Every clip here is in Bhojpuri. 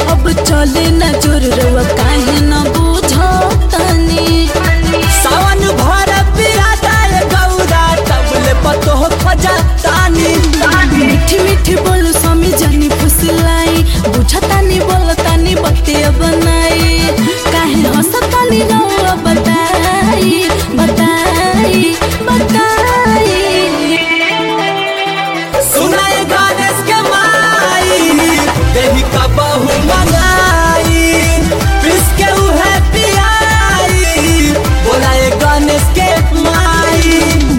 अब चले न जोर रवा काहे न बुझो तनी सावन भर पियादा ये गौरा तबले पतो खजा तानी मीठी मीठी बोलो स्वामी जानी फुसलाई बुझतानी बोलतानी बतिया बनाई काहे हंसतानी रवा बताई बताई बताई सुनाए गणेश के माई देही का बहु मंगाई पिस के उहे पियाई बोलाए गणेश के माई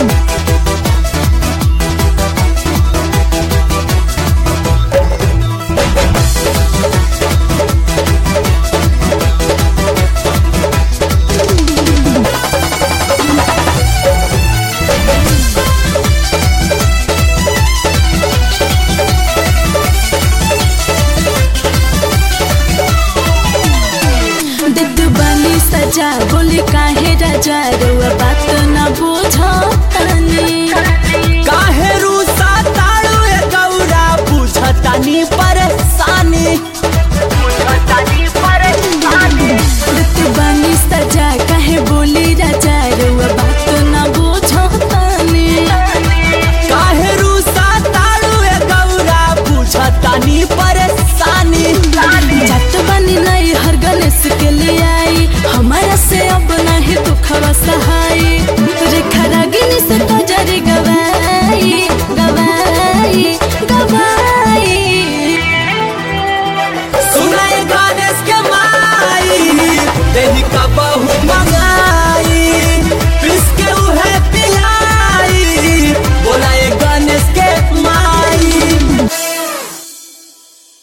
दिद बनी सजा बोले काहे राजा रवा बात न बुझो तनी काहे रूसा ताड़ू ए गौरा बुझतानी पर